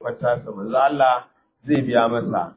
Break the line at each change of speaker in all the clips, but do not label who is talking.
siffar tasa manzo Allah zai biya masa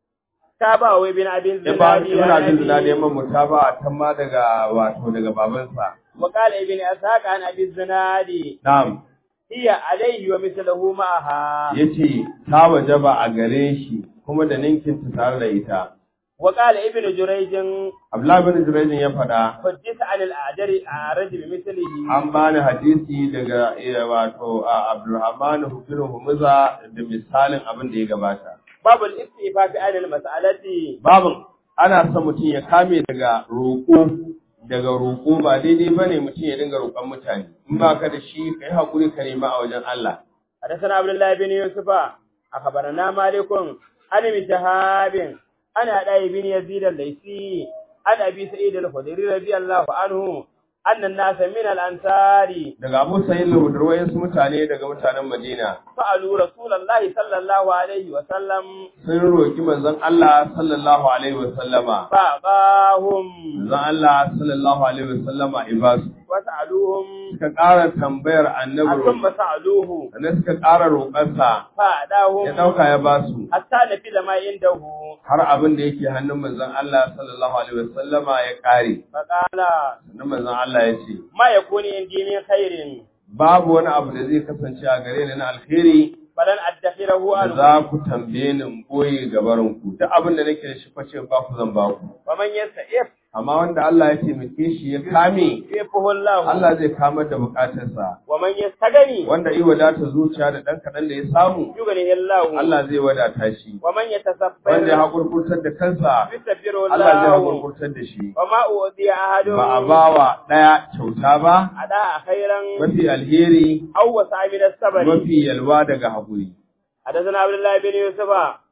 تابعه ابن أبي
ya ba
الزناد
ibn
عن
abin zina
أبيه.
neman mutaba tamma daga wato daga babansa
وقال ابن أسحاق عن أبي الزناد
na'am
هي عليه ومثله معها
yace ta wajaba a gare shi kuma da ninkin ta tare da ita
وقال ابن جريج
Abdullah bin Jurayj ya faɗa
حدث عن الأعجر أعرج بمثله
an bani hadisi daga eh, wato a Abdulrahman bin Humuza da misalin abin da ya gabata
باب الاستيفاء عن المسألة
babin ana son mutum ya kame daga roƙo daga roƙo ba daidai bane mutum ya dinga roƙon mutane in ba ka da shi kai hakuri ka nema a wajen Allah
حدثنا عبد الله بن يوسف أخبرنا مالك عن ابن شهاب عن أداء بن يزيد الليثي عن أبي سعيد الخدري رضي الله عنه أن الناس من الأنصار
daga Abu Sa'id al-Hudri su mutane daga mutanen Madina
سألوا رسول الله صلى الله عليه وسلم
sun roki manzon Allah sallallahu alaihi wasallama
فأعطاهم
manzon Allah sallallahu alaihi wasallama ibasu
وسألوهم
suka ƙara tambayar annabi
ثم
roƙo
سألوه
sannan suka ƙara roƙarsa ya
فأعطاهم
ɗauka ya basu
حتى نفذ ما عنده
har abin da yake hannun manzon Allah sallallahu alaihi wasallama ya ƙare
فقال
sannan manzon Allah ya ce
ما يكون عندي من خير
babu wani abu da zai kasance a gare ni na alheri
فلن أدخره
da
عنه
za ku tambaye ni in boye gabarin ku duk abin da nake da shi face ba ku zan ba ku
ومن يستعف
amma wanda Allah ya taimake shi ya kame
يعفه الله
Allah zai kamar da bukatarsa
ومن يستغني
wanda yi wadata zuciya da ɗan kaɗan da ya samu
يغنيه الله
Allah zai wadata shi
ومن
wanda ya
يتصبر
haƙurƙurtar da kansa
يستبر
Allah zai
الله
haƙurƙurtar da shi
وما أوذي أحد
ba a bawa ɗaya kyauta ba
أداء خيرا
mafi alheri
أو وسع من الصبر
mafi yalwa daga haƙuri
حدثنا عبد الله بن يوسف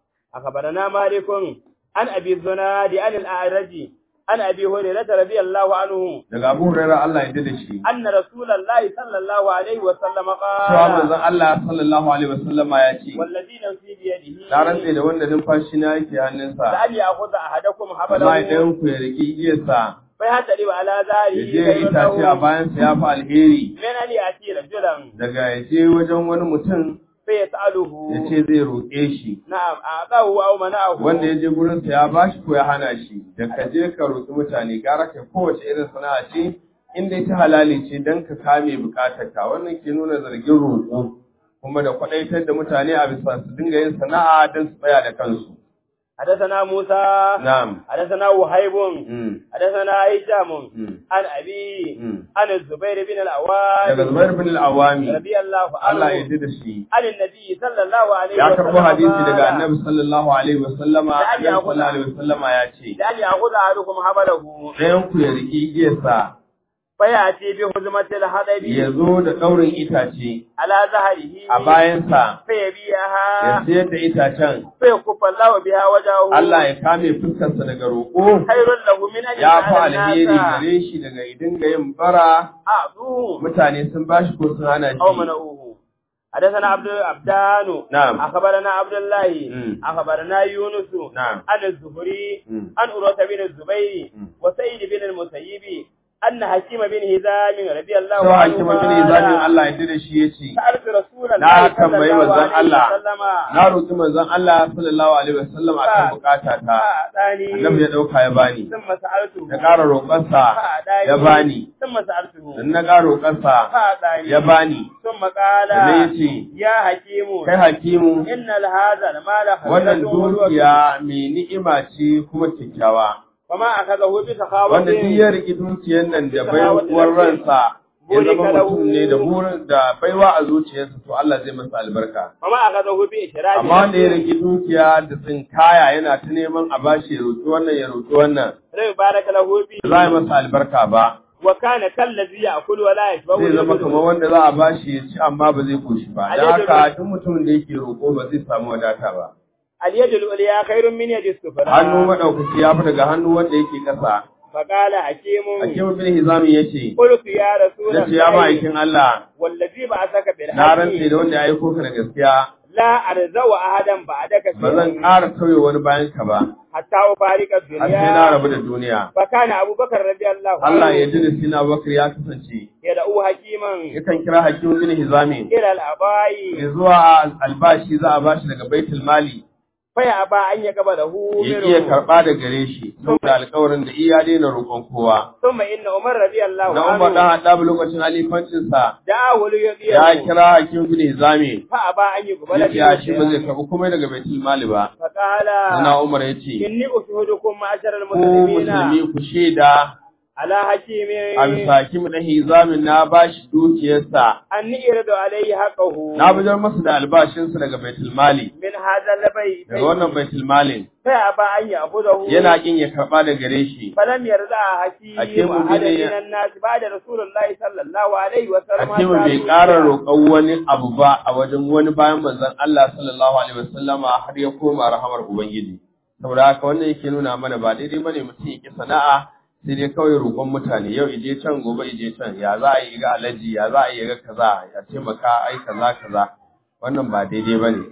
أخبرنا مالك عن أبي الزناد عن الأعرج عن أبي هريرة رضي الله عنه
daga Abu Hurairah Allah ya da shi
أن رسول الله صلى الله عليه وسلم
cewa
قال
manzon Allah sallallahu alaihi wasallama ya ce
والذي نفسي بيده
na rantse da wanda numfashi na yake hannunsa
لأن يأخذ أحدكم
amma
حبله
idan ku ya riki igiyarsa
فيهتدي على
ya
ذلك
je ya itace a bayansa ya fi alheri
من أن يأتي رجلا
daga ya je wajen wani mutum
فيسأله
ya ce zai roƙe shi
نعم أعطاه أو منعه
wanda ya je gurinsa ya bashi ko ya hana shi da ka je ka roƙi mutane gara ka kowace irin sana'a ce in dai ta halali ce don ka kame bukatar ka wannan ke nuna zargin roƙo kuma da kwaɗaitar da mutane a bisa su dinga yin sana'a don su tsaya da kansu
حدثنا موسى
na'am
حدثنا وهيب
mm.
حدثنا هشام
mm.
عن أبي
mm.
عن الزبير بن
daga
العوام
Zubair bin al-Awami
رضي الله
Allah ya
عنه
yarda da shi
عن النبي صلى الله عليه
ya
وسلم
karbo hadisi
قال،
daga Annabi sallallahu alaihi wasallama
Da
Annabi
ya
sallallahu alaihi wasallama ya ce
لأن يأخذ أحدكم حبله
ɗayan ku ya riki igiyarsa
فيأتي بهزمة الحدب
ya zo da ɗaurin itace
على ظهره
a bayansa ya
فيبيعها
sayar da itacen
فيكف الله بها وجهه
Allah ya kame fuskarsa daga roƙo
خير له من أن
ya fi
يسأل
alheri
الناس
gare shi daga idan ga yin bara
أعطوه
mutane sun bashi ko sun hana
أو
shi
منعوه حدثنا عبد عبدان
نعم.
أخبرنا عبد الله
مم.
أخبرنا يونس
نعم.
عن الزهري
مم.
عن أروة بن الزبير
مم.
وسيد بن المسيب أن حكيم بن هزام رضي الله
Sau
عنه
hakima bin Izamin Allah ya da shi ya ce,
سألت رسول
Na
الله صلى
tambayi
الله
manzon
عليه
Allah.
وسلم
Na roƙi manzon Allah sallallahu alaihi wasallam akan bukata ta.
فأعطاني
Annabi ya ɗauka ya bani.
ثم سألته
Na ƙara roƙonsa
فأعطاني
ya bani.
ثم سألته
Dan na ƙara roƙonsa
فأعطاني
ya bani.
ثم قال
Sannan ya ce,
يا حكيم
Kai hakimu,
إن هذا المال
wannan
خزنة وهو
dukiya mai ni'ima ce kuma kyakkyawa.
وما أخذه بسخاوة
Wanda duk ya riƙi dukiyar nan da baiwar ransa ya zama mutum ne da burin da baiwa a zuciyarsa to Allah zai masa albarka.
وما أخذه بإشراك
Amma wanda ya riƙi dukiya da tsinkaya yana ta neman a bashi ya roƙi wannan ya roƙi wannan
لا يبارك له
ba
فيه
za a yi masa albarka ba.
وكان كالذي يأكل ولا يشبع
Zai zama kamar wanda za a bashi ya ci amma ba zai koshi ba. Don haka duk mutumin da yake roƙo ba zai samu wadata ba.
اليد العليا خير من يد السفلى
Hannu maɗaukaki ya fi daga hannu wanda yake ƙasa.
فقال حكيم
Hakim bin Hizami ya ce,
قلت يا رسول
Ya ce ya
الله
ma'aikin Allah,
والذي بعثك
na rantse
بالحق
da wanda ya aiko ka da gaskiya,
la arzawa ahadan ba'daka
ba zan ƙara tauye wani bayan ka ba
hatta ufarika
har sai na rabu
dunya
da duniya
fa kana abubakar radiyallahu
Allah ya
anhu
ji da sina Bakar ya kasance
yad'u hakiman
yakan kira Hakim bin Hizami
ila al-abai
ya zuwa albashi za a bashi daga baitul mali
fa ya ba an ya gaba da hu
ya iya karɓa da gare shi saboda alƙawarin da iya daina roƙon kowa
thumma inna umar radiyallahu
na Umar dan
anhu
Haddab lokacin alifancinsa
da'a wali
ya
yadiya
kira Hakim bin Hizami
fa aba an yi gaba
ya ce shi ba zai karɓi komai daga baitul mali ba
fa qala
Sana Umar ya ce
inni ushudukum ma'ashara
ku
al-muslimina
musulmi ku shaida
ala hakimin
a bisa Hakim dan Hizami na bashi dukiyarsa
anni iradu alayhi haqqahu
na bujar masa da albashinsa daga baitul mali
min hadha labai
daga wannan baitul malin
fa aba an ya abudahu
yana kin ya karɓa da gare shi
falam yarda hakim
Hakimu
ahada
bin-
min an-nas ba'da rasulullahi sallallahu alaihi wa sallam
Hakimu bai ƙara roƙon wani abu ba a wajen wani bayan manzon Allah sallallahu alaihi wasallama har ya koma rahamar Ubangiji. Saboda haka wannan yake nuna mana ba daidai bane mutum ya ki sana'a sai dai kawai roƙon mutane yau ije can gobe ije can ya za a yi ga alaji ya za a yi ga kaza ya taimaka ai kaza kaza wannan ba daidai bane.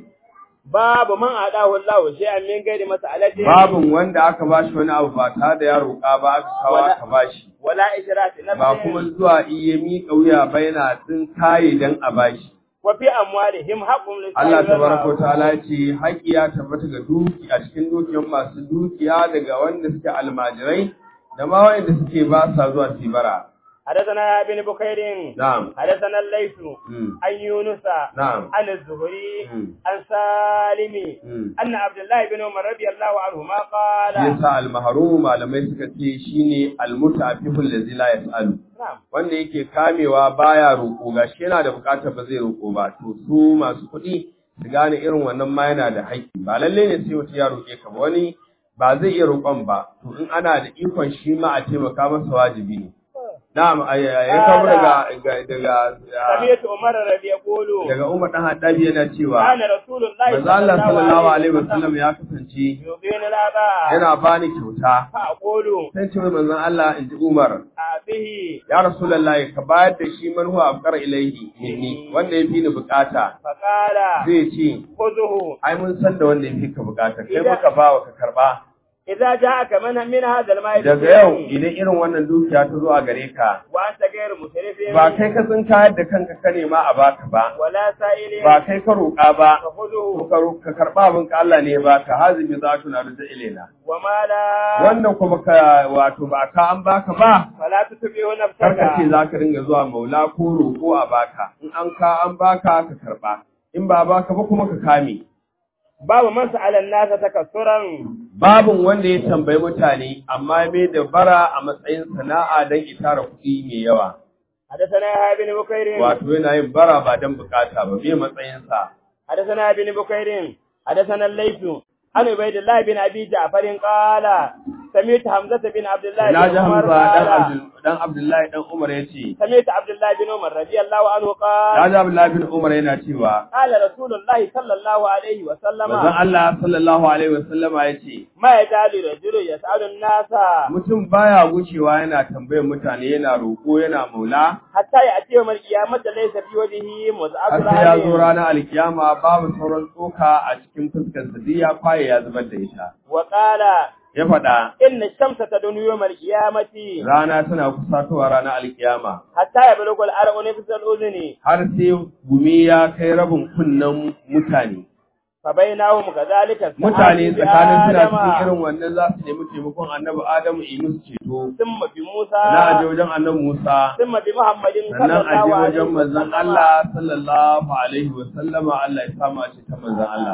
babu man adahu Allah shay'an min gairi mas'alati
Babin wanda aka bashi wani abu ba tare da ya roƙa ba aka kawo aka bashi.
wala israfi nafsin
Ba kuma zuwa iya miƙa wuya ba yana tsin kaye dan a bashi.
wa fi amwalihim haqqun lis
Allah tabaraka wa ta'ala ya ce haƙi ya tabbata ga duki a cikin dukiyar masu dukiya daga wanda suke almajirai da ma wanda suke ba sa zuwa su yi bara.
حدثنا ابن بكير
Na'am.
حدثنا الليث
Mm.
عن يونس
Na'am.
عن الزهري
Mm.
عن سالم
Mm.
أن عبد الله بن عمر رضي الله عنهما
Shi
قال
yasa almaharum malamai suka ce shine almutafiful ladzi la yasalu.
نعم
Wanda yake kamewa baya roƙo gashi yana da buƙatar ba zai roƙo ba to su masu kuɗi su gane irin wannan ma yana da haƙƙi ba lalle ne sai wata ya roƙe ka ba wani ba zai iya roƙon ba to in ana da ikon shi ma a taimaka masa wajibi ne na'am ay- ay- ya kawo daga ga- daga
سمعت عمر رضي يقول
daga Umar dan Haddabi yana cewa
كان رسول الله
manzo Allah sallallahu alaihi wasallam ya kasance
يعطيني الآباء
yana bani kyauta
فأقول
sai ce mai manzon Allah in ji Umar
أعطيه
ya rasulullahi ka bayar da shi man huwa afqar ilaihi minni wanda ya fi ni bukata
فقال
zai ce
خذه
ai mun san da wanda ya fi ka bukata kai muka bawa ka karba
إذا جاءك من من هذا الماء
daga yau idan irin wannan dukiya ta zo a gare ka
وأنت غير مسرف
ba kai ka sun kayar da kanka ka nema a baka ba
ولا سائل
ba kai ka roƙa ba to
فخذه
ka ro- ka karba abin ka Allah ne ya baka hazibi za tu na da ilaina
وما لا
wannan kuma ka wato ba ka an baka ba
فلا تتبعه
kar ka ce
نفسك
za ka ringa zuwa maula ko roƙo a baka in an ka an baka ka karba in ba baka ba kuma ka kame
باب من سأل الناس تكسرا
babin wanda ya tambayi mutane amma mai da bara a matsayin sana'a don itara kuɗi mai yawa
حدثنا يحيى بن بكير
wato yana yin bara ba don bukata ba bai matsayinsa
حدثنا ابن بكير حدثنا الليث عن عبيد الله بن ابي جعفر قال سمعت حمزه بن عبد الله
na
بن
ji
عمر
hamza dan
قال
Abdul- dan abdullahi dan umar ya ce
سمعت عبد الله بن عمر رضي الله عنه
na
قال
ji abdullahi bin umar yana cewa
قال رسول الله صلى الله عليه وسلم
manzon Allah sallallahu alaihi wasallama ya ce
ما يزال الرجل يسأل الناس
mutum baya gucewa yana tambayar mutane yana roƙo yana maula
حتى يأتي يوم القيامة ليس في وجهه مزعة
har sai ya zo
العين
ranar alkiyama babu sauran tsoka a cikin fuskar sa duk ya kwaye ya zubar da ita
وقال
ya faɗa
إن الشمس تدن يوم القيامة
rana tana kusatowa ranar alkiyama
حتى يبلغ الأرض نفس الأذن
har sai gumi ya kai rabin kunnen mutane
فبينهم كذلك
mutane
السحاب
tsakanin suna
بآدم
cikin irin wannan za su nemi taimakon annabi adamu yi musu ceto
ثم بموسى
na aje wajen annabi musa
ثم بمحمد صلى
sannan aje
الله عليه
wajen manzon
وسلم
Allah sallallahu alaihi wa sallama Allah ya samu a cikin manzon Allah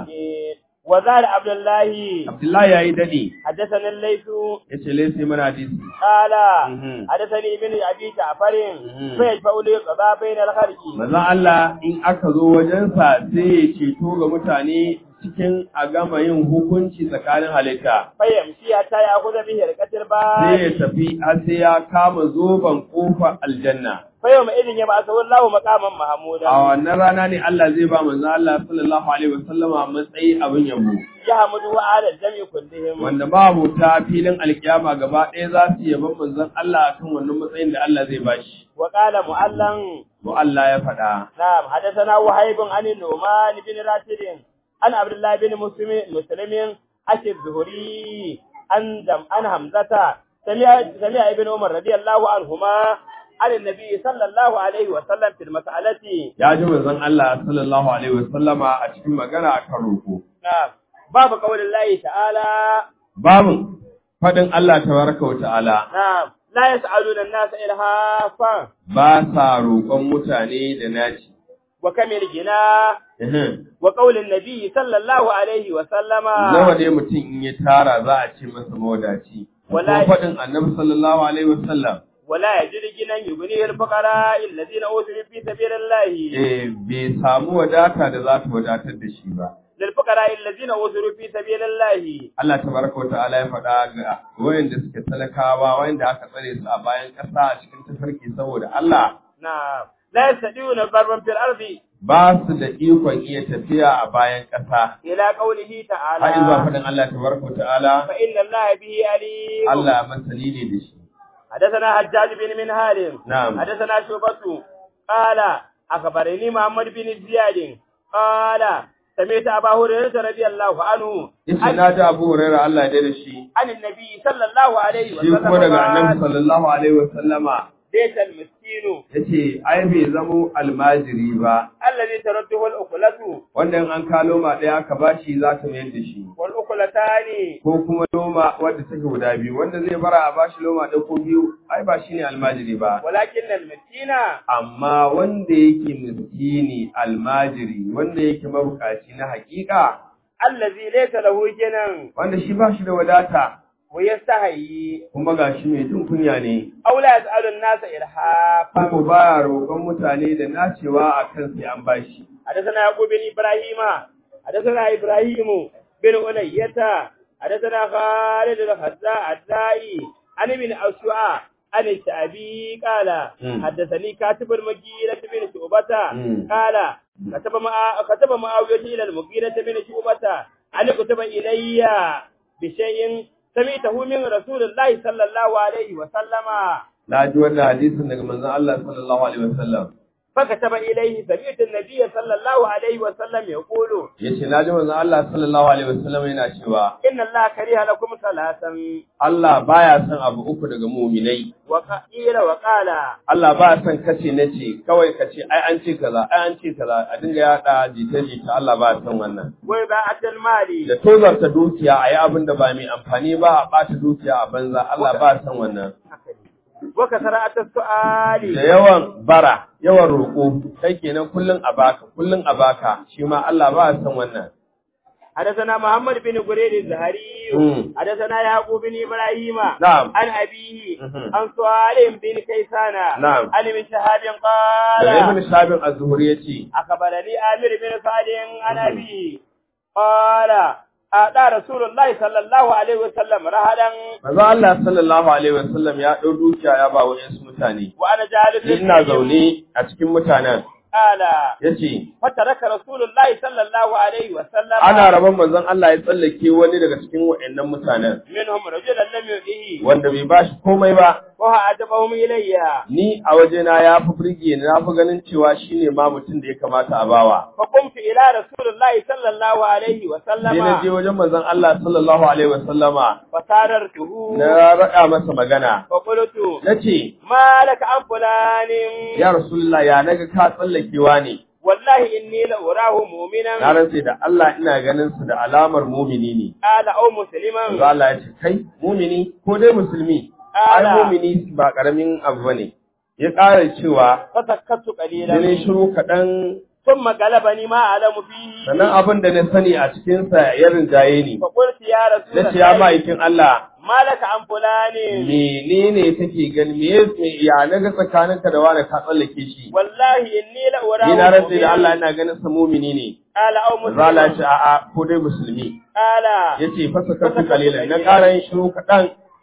وزاد عبد الله
Abdullahi yayi dade
حدثنا الليث
yace laisi mana hadisi
قال
Mhm.
حدثني ابن ابي جعفر
Mhm.
فيشفع لي قضاء بين الخلق
manzon Allah in aka zo wajensa sai ya ceto ga mutane cikin a gama yin hukunci tsakanin halitta
فيمشي حتى ياخذ به ركعه
sai ya
الباب
tafi har sai ya kama zoben kofar aljanna
fa yawma idin yab'athu Allahu maqaman mahmudan
a wannan rana ne Allah zai ba manzo Allah sallallahu alaihi wasallama matsayi abin yabo
yahmudu wa ala al-jami kullihim
wanda babu ta filin alkiyama gaba ɗaya za su yaban manzon Allah akan wannan matsayin da Allah zai bashi
wa qala mu'allan
to Allah ya faɗa
نعم حدثنا وهيب عن النعمان بن راشد عن عبد الله بن مسلم مسلم أشي الزهري عن دم عن حمزة سمع سمع ابن عمر رضي الله عنهما عن النبي صلى الله عليه وسلم في المسألة
ya ji manzon Allah sallallahu alaihi wasallama a cikin magana akan roƙo
نعم باب قول الله تعالى
babu faɗin Allah tabaraka wa ta'ala
نعم لا يسألون الناس إلهافا
ba sa roƙon mutane da naci
وكم الجناه
Ehem.
وقول النبي صلى الله عليه وسلم
nawa ne mutum in ya tara za a ce masa mawadaci ko
Wallahi.
faɗin annabi sallallahu alaihi wasallam
ولا يجد جنا يغنيه الفقراء الذين أوتوا في سبيل الله
eh bai samu wadata da za ta wadatar da shi ba
للفقراء الذين أوتوا في سبيل الله
Allah tabaraka wa ta'ala ya faɗa ga wayanda suke talakawa wayanda aka tsare su a bayan ƙasa a cikin tafarki saboda Allah
نعم لا يستطيعون ضربا في الأرض
ba su da ikon iya tafiya a bayan ƙasa
إلى قوله
har zuwa
تعالى
faɗin Allah tabaraka wa ta'ala
فإن الله به عليم
Allah masani ne da shi
حدثنا حجاج بن منهال
نعم.
حدثنا شعبة قال أخبرني محمد بن زياد قال سمعت أبا هريرة رضي الله عنه
yace na ji Abu Hurairah Allah ya da shi
عن النبي صلى الله عليه
shi kuma daga Annabi
وسلم
sallallahu alaihi wa sallama
ليس المسكين
yace ai bai zamo almajiri ba
الذي ترده الأكلة
wanda in an ka loma ɗaya aka bashi za ka mayar da shi
والأكلتان
ko kuma loma wadda take guda biyu wanda zai bara a bashi loma ɗaya ko biyu ai ba shine almajiri ba
ولكن المسكين
amma wanda yake miskini almajiri wanda yake mabukaci na hakika
الذي ليس له جنا
wanda shi ba shi da wadata
ويستحيي
kuma ga shi mai jin kunya ne
أو لا يسأل الناس إلحافا
kuma baya roƙon mutane da nacewa a kan sai an bashi
حدثنا يعقوب بن إبراهيم حدثنا إبراهيم بن أنية حدثنا خالد الخزاء الدائي عن ابن أشعى عن الشعبي قال
مم.
حدثني كاتب المغيرة بن شعبة
مم.
قال كتب مع كتب معاوية إلى المغيرة بن شعبة أن كتب إلي بشيء سمعته من رسول الله صلى الله عليه وسلم
na ji wannan hadisin daga manzon Allah sallallahu alaihi wasallam
فكتب إليه سمعت النبي صلى الله عليه وسلم يقول
yace na ji manzon Allah sallallahu alaihi wasallam yana cewa
إن الله كره لكم ثلاثا
Allah baya son abu uku daga muminai
وقيل وقال
Allah baya son kace nace kawai kace ai an ce kaza ai an ce kaza a dinga yada jita jita Allah baya son wannan
وإباعة المال
da tozarta dukiya a yi abin da ba mai amfani ba a ɓata dukiya a banza Allah ba son wannan
وكثرة
da
السؤال
yawan bara yawan roƙo kai kenan kullun a baka kullun a baka shi ma Allah ba son wannan
حدثنا محمد بن قرير الزهري
مم.
حدثنا يعقوب بن إبراهيم
نعم
عن أبيه
مهم.
عن سؤال بن كيسان
نعم.
عن ابن شهاب
da
قال
ibn Shabin az-Zuhri yace
أخبرني آمر بن سعد عن أبيه قال أعطى رسول الله صلى الله عليه وسلم رهدا
manzo Allah sallallahu alaihi wasallam ya dau dukiya ya ba wayansu mutane
وأنا جالس
ni ina zaune a cikin mutanen
قال
yace
فترك رسول الله صلى الله عليه وسلم
ana rabon manzon Allah ya tsallake wani daga cikin wayannan mutanen
منهم رجلا لم يؤذيه
wanda bai bashi komai ba
وهو أعجبهم إلي
ni a wajena ya fi firge ni na fi ganin cewa shine ma mutum da ya kamata a bawa
فقمت إلى رسول الله صلى الله عليه
sai na je
وسلم
wajen manzon Allah sallallahu alaihi wasallama
فساررته
na raɗa masa magana
فقلت
nace
ما لك عن فلان
ya rasulullah ya naga ka tsallakewa ne
والله إني لأراه
na
مؤمنا
rantse da Allah ina ganin su da alamar mumini ne
قال أو
manzo
مسلما
Allah ya ce kai mumini ko dai musulmi ai
Ala.
mumini ba karamin abu bane ya ƙara cewa
فسكت
da
قليلا
ne shiru kaɗan
ثم غلبني ما أعلم فيه
sannan abin da na sani a cikinsa ya rinjaye ni
فقلت يا رسول
na ce ya
الله
ma'aikin Allah
ما لك عن فلان
menene kake gani me ya- me- ya naga tsakaninka da wani ka tsallake shi
والله إني لأراه
ni na rantse da Allah
مؤمنا
ina ganin sa mumini ne
قال أو
Zala ya ce
مسلما
a'a ko dai musulmi
قال
yace fasa kafi kalilan na ƙara yin shiru kaɗan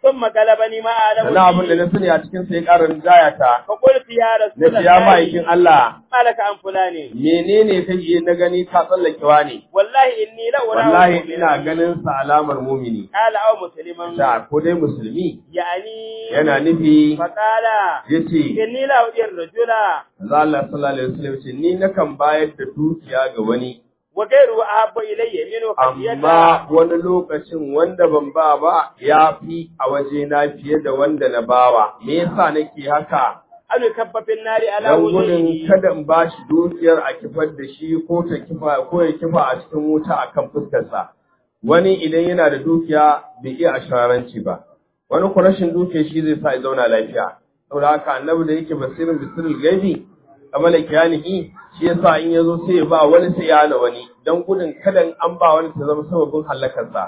ثم غلبني ما أعلم
sannan abin da na sani a cikin sai ƙarin jaya ta
فقلت يا رسول
na ce ya ma'aikin
الله
Allah
ما لك عن فلان
menene kake na gani ka tsallakewa ne
والله إني لأراه
wallahi
مؤمنا.
ina ganin sa alamar mumini
قال أو مسلما
da ko dai musulmi
يعني
yana nufi
فقال
yace
إني لا أجر الرجل
manzo Allah sallallahu alaihi wasallam ce ni nakan bayar da dukiya ga wani
وغيره أحب إلي منه خشية
amma wani lokacin wanda ban ba ba ya fi a waje na fiye da wanda na bawa me yasa nake haka
أن يكب في النار على
dan gudun
وجهه
kada in ba shi dukiyar a kifar da shi ko ta kifa ko ya kifa a cikin wuta akan fuskarsa wani idan yana da dukiya bai iya ashararanci ba wani ko rashin dukiya shi zai sa ya zauna lafiya saboda haka annabi da yake basirin bisirul gaibi kamar kiyanihi shi yasa in yazo sai ya ba wani sai ya hana wani dan gudun kada in an ba wani ta zama sababin halakarsa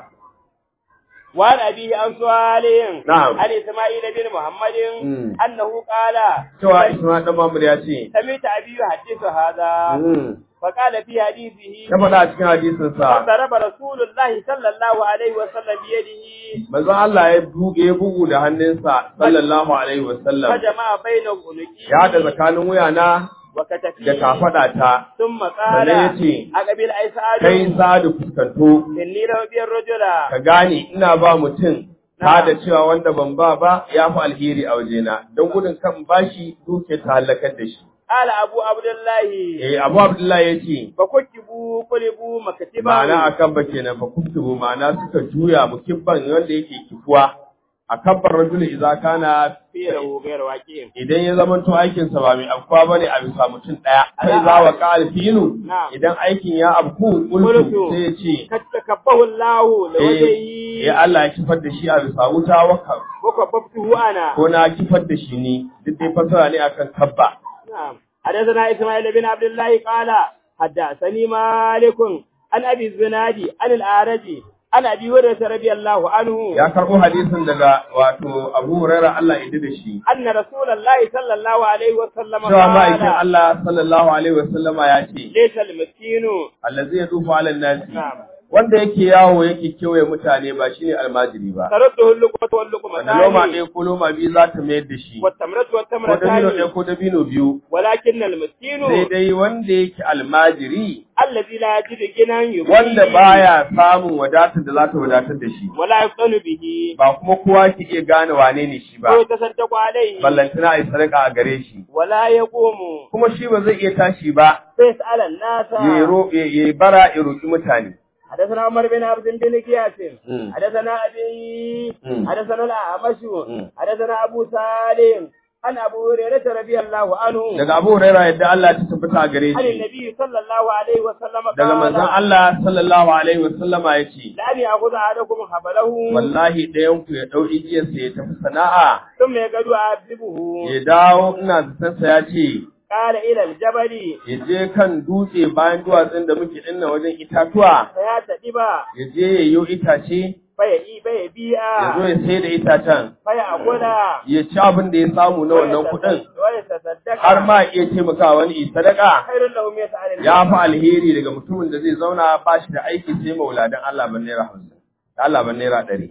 وعن أبيه عن صالح
نعم.
عن إسماعيل بن محمد
مم.
أنه قال
cewa Isma'il dan Mamur ya ce
سمعت أبي يحدث هذا
mm,
فقال في حديثه
ya faɗa a cikin hadisin sa
فضرب رسول الله صلى الله عليه وسلم بيده
manzo Allah ya buge bugu da hannunsa sallallahu alaihi wasallam
فجمع بين عنقه
ya haɗa tsakanin wuyana da
وكتفيه
kafada ta
ثم قال
sannan ya ce
أقبل أي سعد
kai sadu fuskanto
إني ربي الرجل
ka gane ina ba mutum ta da cewa wanda ban ba ba ya fi alheri a wajena don gudun kan bashi duke ta halakar da shi
قال أبو عبد الله
eh Abu Abdullahi ya ce
فكتبوا قلبوا مكتبا
ma'ana akan ba kenan fa kuftubu ma'ana suka juya mukibban wanda yake kifuwa akan bar rajul idza kana
فيه غير واقع
idan ya zama to aikin sa ba mai afkuwa bane a bisa mutum daya sai za wa qal filu
Na'am.
idan aikin ya afku
Qultu.
qultu sai ya ce
قد تكبه الله
eh
لوجهه
eh Allah ya kifar da shi a bisa wuta waka
وكببته أنا
ko na kifar da shi ni duk dai fasara ne akan kabba
نعم حدثنا إسماعيل بن عبد الله قال حدثني مالك عن أبي الزناد عن الأعرج عن أبي هريرة رضي الله عنه
ya karbo hadisin daga wato Abu Hurairah Allah ya da shi
أن رسول الله صلى الله عليه وسلم
cewa ma'aikin
قال
Allah sallallahu alaihi wasallama ya ce
ليس المسكين
allazi yadufu ala nasi
نعم
wanda yake yawo yake kewaye mutane ba shine almajiri ba
ترده اللقمة واللقمة
wanda loma ɗaya ko loma biyu za ta mayar da shi
والتمرة
ko dabino
والتمرتان
ɗaya ko dabino biyu
ولكن المسكين
sai dai wanda yake almajiri
الذي لا يجد غنى يغنيه
wanda baya samun wadatar da za ta wadatar da shi
ولا يقتل به
ba kuma kowa ke iya gane wane ne shi ba
ويتصدق عليه
ballantana a yi sadaka a gare shi
ولا يقوم
kuma shi ba zai iya tashi ba
فيسأل الناس
ya ro- ya- ya bara ya roƙi mutane
حدثنا عمر بن عبد بن قياس
مم.
حدثنا أبي
مم.
حدثنا الأعمش
مم.
حدثنا أبو سالم عن أبو هريرة رضي الله عنه
daga Abu Hurairah yadda Allah ta tabbata a gare
عن
shi
النبي صلى الله عليه وسلم
daga manzon
قال
Allah sallallahu alaihi wasallama yace
لأن يأخذ أحدكم حبله
wallahi ɗayan ku ya ɗau igiyarsa ya tafi sana'a
ثم يقعد أعذبه
ya dawo ina zatansa ya ce
قال إلى الجبل
ya je kan dutse bayan duwatsun da muke dinna wajen itatuwa
فيعتدب
ya je ya yi itace
فيئي فيبيع
ya zo ya sai da itacen
فيأكل
ya ci abin da ya samu na wannan kuɗin
ويتصدق
har ma iya taimakawa wani yi sadaka
خير له مئة على
ya fi alheri daga mutumin da zai zauna ba shi da aiki sai mauladan Allah ban naira hamsin Allah ban naira ɗari.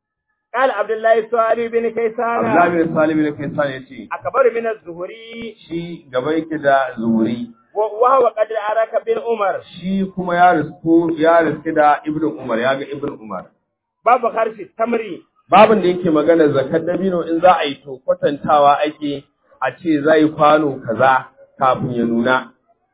قال عبد الله السؤالي بن كيسان
Abdullahi bin Salim bin Kaisan ya ce
أكبر من الزهري
shi gaba yake da zuri
وهو قد أراك بن عمر
shi kuma ya risku ya riski da Ibn Umar ya ga Ibn Umar
باب خرش التمر
babin da yake magana zakar dabino in za a yi to kwatantawa ake a ce za yi kwano kaza kafin ya nuna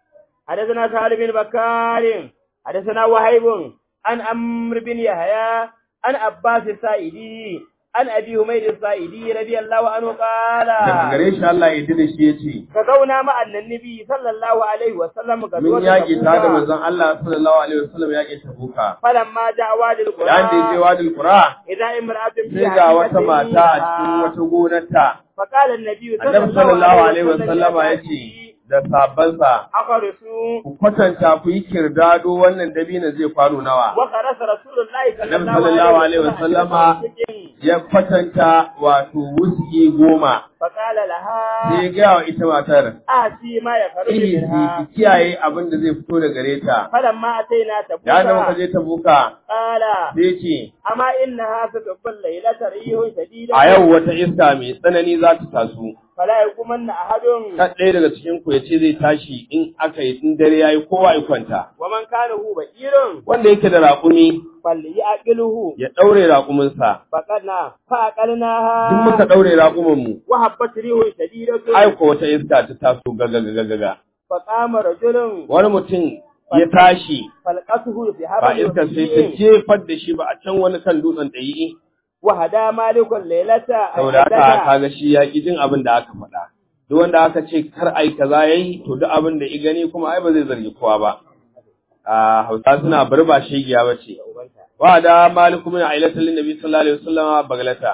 حدثنا سهل بن بكار حدثنا وهيب عن عمرو بن يحيى عن عباس السائدي عن ابي حميد السائدي رضي الله عنه قال
daga gare shi Allah ya da shi ya ce
غزونا مع النبي صلى الله عليه وسلم
mun
غزوة
yaƙi ta da
تبوك.
manzon Allah sallallahu alaihi wasallam yaƙi Tabuka
فلما جاء وادي
yayin da ya je
القرى
wadil Qura
إذا امرأة في
sai ga wata
حديقة
mata a cikin
لها.
wata gonarta
فقال النبي
annabi sallallahu alaihi wasallama ya ce da sabansa
أخرسوا
ku kwatanta ku yi kirdado wannan dabino zai kwano nawa
وخرس رسول الله صلى
Annabi sallallahu
الله
alaihi
عليه
wasallama
وسلم
ya kwatanta wato wuski goma
فقال
sai ya
لها
gaya wa ita matar
آتي ما يخرج
Ihi
منها
ki kiyaye abin da zai fito da gare ta
فلما أتينا
ya da muka
تبوكا
je ta buka
قال
sai ce
أما إنها ستقبل ليلة ريح شديدة
a yau wata iska mai tsanani za ta taso
فلا يقومن أحد
kan ɗaya daga cikin ku ya ce zai tashi in aka yi in dare yayi kowa ya kwanta
ومن كان هو بئير
wanda yake da raƙumi
فليأكله
ya ɗaure raƙuminsa
فقدنا
duk muka
فأكلناها
ɗaure raƙuminmu
وهبت ريح شديدة
ai ko wata iska ta taso gagagagaga
فقام رجل
wani mutum ya tashi
فلقته في
ba
هبل
iska sai ta
وسيء
jefar da shi ba a can wani kan dutsen ɗayi
وهدى مالك الليلة
saboda haka kaga shi ya ƙi jin abin da aka faɗa duk wanda aka ce kar ai kaza yayi to duk abin da i gani kuma ai ba zai zargi kowa ba a hausa suna barba shegiya bace wa da maliku min ailatul nabi sallallahu alaihi wasallam baglata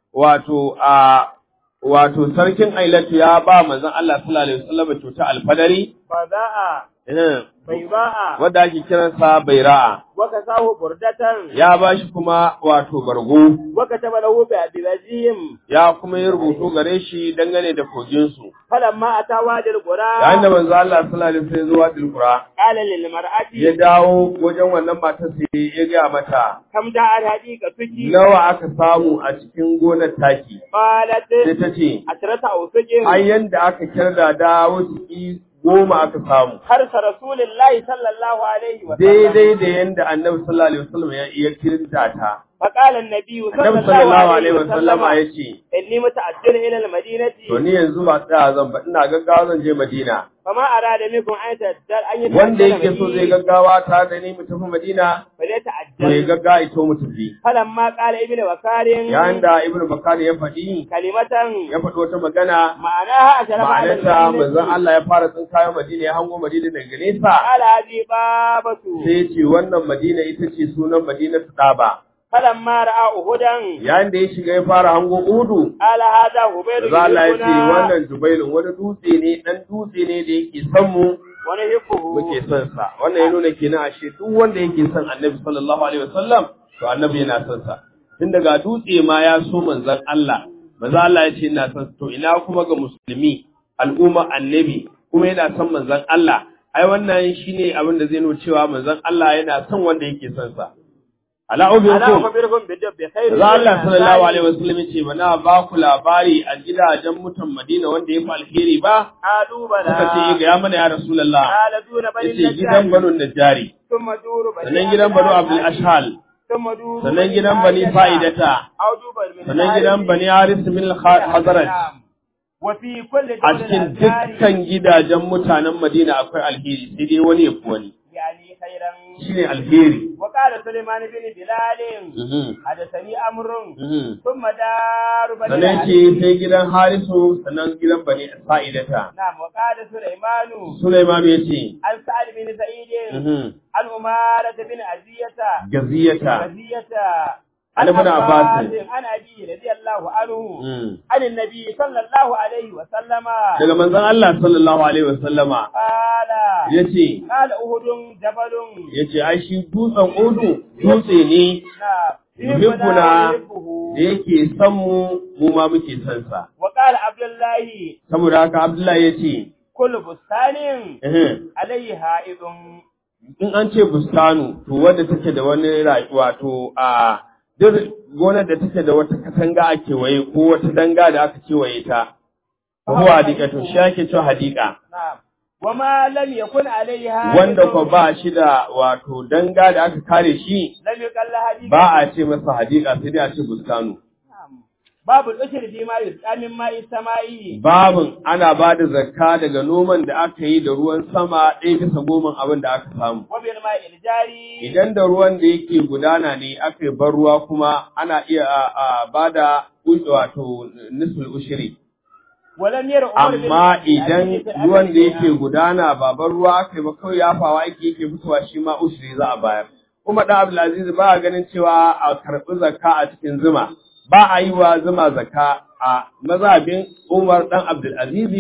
wato a wato sarkin ailatu ya ba manzon Allah sallallahu alaihi wasallam cuta alfadari
فذاء
eh
بيضاء
wanda ake kiransa baira'a
وكساه بردة
ya bashi kuma wato bargo
وكتب له بأبيهم
ya kuma yi rubutu gare shi dangane da koginsu
فلما أتى وادي
yayin da
القرى
manzo Allah sallallahu alaihi wasallam zuwa tilkura
قال
ya
للمرأة
dawo wajen wannan matar sai ya ga mata
كم جاء حديقتك
nawa aka samu a cikin gonar taki sai
قالت
ta ce
عشرة أوسج
ai yanda aka kirda da wasu goma aka samu
حرس رسول الله صلى الله عليه وسلم
daidai da yanda annabi sallallahu alaihi wasallam ya iya kirda ta
فقال النبي صلى
annabi
الله
sallallahu
عليه
alaihi wasallam
وسلم
ya ce
إني متعجل إلى المدينة
to ni yanzu ba tsaya zan ba ina gaggawa zan je Madina
فما أراد منكم أن يتعجل أن
wanda
يتعجل
yake so zai
معي
gaggawa ta da ni mu tafi Madina to ya
فليتعجل
gaggawa ito mu tafi
فلما قال ابن وكار
yayin da Ibn Bakar ya faɗi
كلمة
ya faɗi wata magana
معناها أشرف على
ma'anarta manzon
المدينة
Allah ya fara tsinkayo Madina ya hango Madina daga nesa
قال هذه بابة
sai ya ce wannan Madina ita ce sunan Madina Tsaba
فلما رأى أهدا
yayin da ya shiga ya fara hango Udu
قال هذا هبير
manzon Allah ya ce
يحبنا
wannan Jubailun wani dutse ne dan dutse ne da yake son mu
ونحبه
muke son sa wannan ya nuna kenan ashe duk wanda yake son Annabi sallallahu alaihi wasallam to Annabi yana son sa tun daga dutse ma ya so manzon Allah manzon Allah ya ce ina son sa. to ina kuma ga musulmi al'umma Annabi kuma yana son manzon Allah ai wannan shine abin da zai nuna cewa manzon Allah yana son wanda yake son sa ala
ألا
ubikum
أخبركم بدب بخير
Manzon Allah sallallahu alaihi wasallam ya ce bana ba ku labari a gidajen mutan Madina wanda ya fi alheri ba
قالوا
suka ce
بلى
ga ya mana ya Rasulullah
قال دون بني
yace gidan
النجار
Banu Najjari
ثم دور بني
sannan gidan Banu Abdul Ashhal
ثم دور
sannan gidan Bani Fa'idata
أو دور بني
sannan gidan Bani Haris min al-Hazraj
وفي كل
a
دولة
cikin dukkan gidajen mutanen Madina akwai alheri sai dai wani ya fi wani
يعني خيرا
shine alheri
وقال سليمان بن بلال
Mhm,
حدثني أمر
mhm.
ثم دار بني
sannan
الحارث.
ce sai gidan Harisu sannan gidan Bani Fa'idata
نعم وقال سليمان
Sulaiman ya ce
عن سعد بن سعيد
mhm,
عن أمارة بن عزية
gaziyata
عزية
عن ابن عباس.
عن أبي رضي الله عنه
mhm.
عن النبي صلى الله عليه وسلم
daga manzon Allah sallallahu alaihi wasallama
قال
yace
قال أهد جبل
yace ai shi dutsen Udu dutse ne
نعم
yuhibbuna
يحبه.
da yake son mu mu ma muke son sa
وقال عبد الله
saboda haka Abdullahi yace
كل بستان
eh
عليه حائض
in an ce bustanu to wanda take da wani rayuwa to a duk gonar da take da wata katanga a kewaye ko wata danga da aka kewaye ta huwa hadika to shi ake cewa hadika
نعم وما لم يكن عليه حائض
wanda ko ba shi da wato danga da aka kare shi
لم يقل حديث
ba a ce masa hadika sai dai a ce bustanu
باب الأشر فيما يسقى من ماء السماء
babin ana ba da zakka daga noman da aka yi da ruwan sama ɗaya bisa goman abin da aka samu
وبالماء الجاري
idan da ruwan da yake gudana ne aka yi bar ruwa kuma ana iya a, a ba da u- wato nisful ushiri
ولم ير عمر بن
amma
عبد العزيز
idan
في
ruwan da
الأمر
yake gudana ba bar ruwa aka yi ba kawai yafawa yake yake fitowa shi ma ushiri za a bayar kuma da Abdulaziz ba a ganin cewa a karɓi zakka a cikin zuma ba a yi wa zuma zakka a mazhabin Umar dan Abdulaziz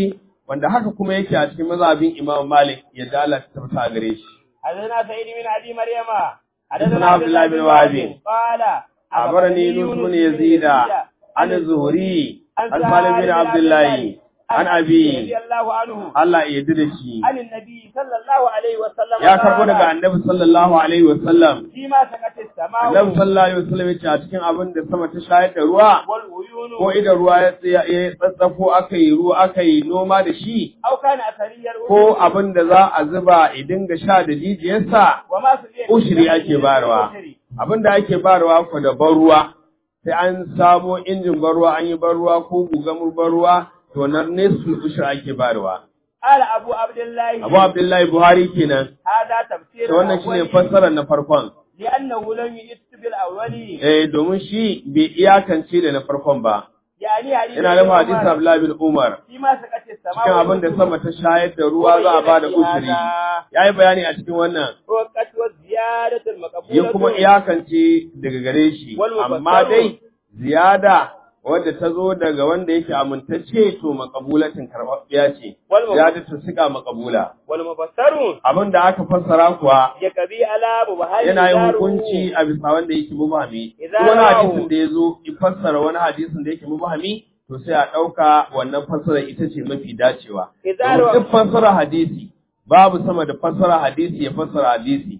wanda haka kuma yake a cikin mazhabin Imam Malik ya dalata ta gare shi
حدثنا سعيد بن ابي مريم
حدثنا عبد الله بن وهب
قال
أخبرني يونس بن يزيد عن الزهري عن سالم بن عبد الله عن أبي
رضي الله عنه
Allah ya yarda da shi
عن النبي صلى الله عليه وسلم
ya karbo
قال
daga Annabi sallallahu alaihi wasallam
فيما سكت السماء
Annabi sallallahu alaihi wasallam yace a cikin abin da sama ta shayar da ruwa
والعيون
ko idan ruwa ya tsaya ya tsatsafo aka yi ruwa aka yi noma da shi
أو كان أثريا
ko abin da za a zuba ya dinga sha da jijiyarsa
وما سبيل
ushiri ake barwa abin da ake barwa ko da ban ruwa sai an samo injin ban ruwa an yi ban ruwa ko gugamur ban ruwa to nan ne su ushiri ake barwa
قال أبو عبد الله
Abu Abdullahi Buhari kenan
هذا تفسير
to wannan shine
الأول
fassarar na farkon
لأنه لم يئت بالأول
eh domin shi bai iyakance da na farkon ba
يعني حديث
ina da
ابن
hadisi
عمر
Abdullahi bin Umar
فيما سكت السماء
cikin abin da sama ta shayar da ruwa za a bada ushiri yayi bayani a cikin wannan
وقت والزيادة المقبولة
ya kuma iyakance daga gare shi
Wal
amma
mufassaru.
dai ziyada wadda ta zo daga wanda yake amintacce to makabulatin karɓaɓɓiya ce
Wal mu-
ziyada ta siga makabula
والمفسر
abin da aka fassara kuwa
يكبي على مبهر
yana yin
داره.
hukunci a bisa wanda yake mubahami
Idza
Duk wani
ra'ahu.
hadisin da ya zo ya fassara wani hadisin da yake mubahami to sai a ɗauka wannan fassara ita ce mafi dacewa
Idza
Domin
ra'ahu.
duk fassara hadisi babu sama da fassara hadisi ya fassara hadisi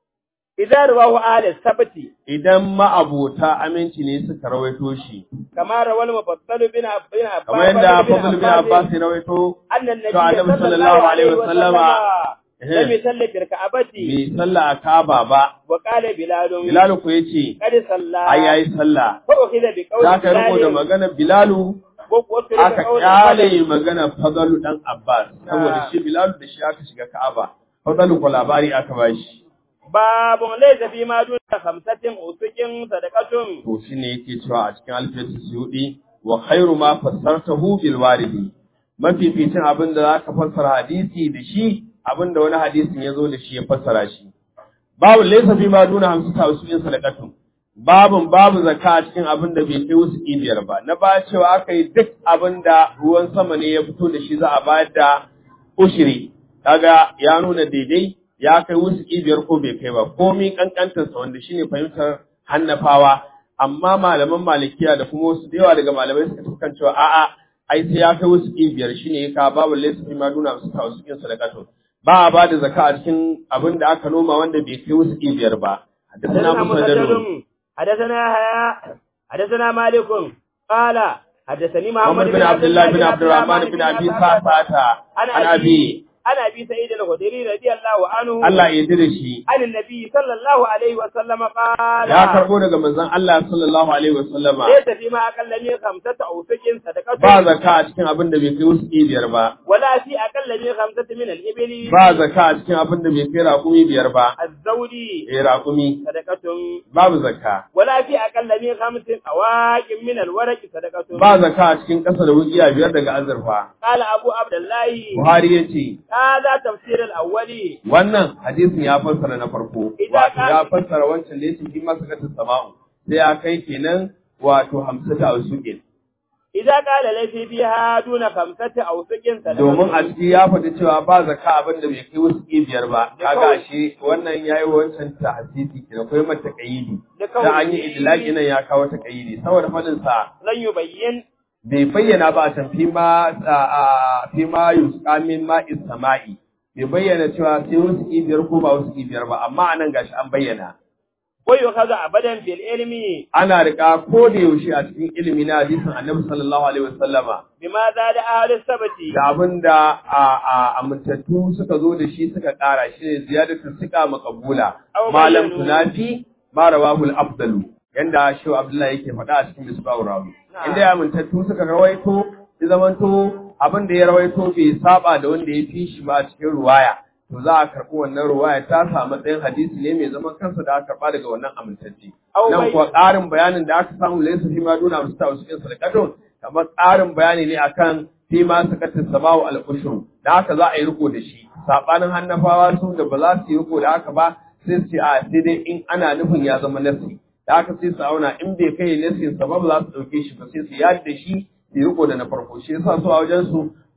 إذا رواه أهل السبت
idan ma'abota aminci ne suka rawaito shi
كما روى المفضل بن عب- بن عباس
kamar yadda Fadl bin Abbas ya rawaito
أن النبي
to Annabi
صلى الله عليه وسلم
eh,
لم يصلي في الكعبة
bai sallah a Kaaba ba
وقال بلال
Bilal ku yace
قد صلى
ai yayi sallah
فأخذ بقول
za ka riko da
بلال
magana Bilalu
وترك
aka
قول
kyale
الفضل.
magana Fadalu dan Abbas saboda shi Bilalu da shi aka shiga Ka'aba Fadalu ko labari aka bashi
باب ليس فيما دون خمسة أسك صدقة
to shine yake cewa a cikin alfiyatu suyudi wa khairu ma fassartahu bil waridi mafificin abin da zaka fassara hadisi da shi abin da wani hadisin ya zo da shi ya fassara shi babu laysa fi ma duna hamsu ta usulin sadaqatu babun babu zakka a cikin abin da bai kai wasu biyar ba na ba cewa aka yi duk abin da ruwan sama ne ya fito da shi za a bayar da ushiri kaga ya nuna daidai ya kai wasu biyar ko bai kai ba komi kankantarsa wanda shine fahimtar hannafawa amma malaman malikiya da kuma wasu da yawa daga malamai suka tafi kan cewa a'a ai sai ya kai wasu biyar shine ya ka babu laysa fi ma duna su ta wasu sadaqatu ba a ba da zakka a cikin abin da aka noma wanda bai kai wasu biyar ba
حدثنا
حدثنا مسدد
مسدد حدثنا يحيى حدثنا مالك قال حدثني محمد
محمد بن عبد الله بن عبد الرحمن بن ابي سعسعة عن ابي
عن ابي سعيد الخدري رضي الله عنه
Allah ya yarda da shi
عن النبي صلى الله عليه وسلم قال
ya karbo daga manzon Allah sallallahu alaihi wasallama
ليس فيما اقل من خمسة اوسق صدقة
ba zakka a cikin abin da bai kai wasu biyar ba
ولا في اقل من خمسة من الابل
ba zakka a cikin abin da bai kai raƙumi biyar ba
الزوج
eh raƙumi
صدقة
babu zakka
ولا في اقل من خمس اواق من الورق صدقة
ba zakka a cikin ƙasa da wuƙiya biyar daga azurfa
قال ابو عبد الله
Buhari ya ce
هذا تفسير الاولي
wannan hadisin ya fassara na farko
Idan
wato
ka-
ya fassara wancan da yake fi masu katin sama'u sai ya kai kenan wato hamsata a suƙin
إذا قال ليس فيها دون خمسة أوسق صدقة
domin a ciki ya faɗi cewa ba zakka abin da bai kai wasu biyar ba kaga ashe wannan yayi wancan tahsisi kenan akwai mata kaidi da an yi idlaqi nan ya kawo ta kaidi saboda fadin sa
لن يبين
bai bayyana ba a can fi ma a fi ma yusqa min ma'is sama'i bai bayyana cewa sai wasu biyar ko ba wasu biyar ba amma anan gashi an bayyana
ويؤخذ أبدا في العلم
ana riƙa ko da yaushe a cikin ilimi na hadisin Annabi sallallahu alaihi wasallama
بما زاد أهل السبت
da abin da a a amintattu suka zo da shi suka ƙara shi ne ziyadatu suka makabula
Aw
malam
bayyanu.
tunafi ma rawahul afdalu yanda shehu abdullahi yake faɗa a cikin misbahur rawi
Na'am.
inda ya amintattu suka rawaito ya zamanto abin da ya rawaito bai saba da wanda ya fi shi ba a cikin ruwaya to za a karɓi wannan ruwaya ta sa matsayin hadisi ne mai zaman kansa da aka karɓa daga wannan amintacce
Aw
nan
bay-
kuwa ƙarin bayanin da aka samu laysa fi ma duna musta wasu cikin sadaqatun kamar ƙarin bayani ne akan fi ma sakatin samawu al-ushur da haka za a yi riko da shi sabanin hannafawa su da ba za su yi riko da haka ba sai su ce a sai dai in ana nufin ya zama nasi da haka sai su auna in bai kai nasin sa ba ba za su dauke shi ba sai su yadda da shi su yi riko da na farko shi yasa su a wajen su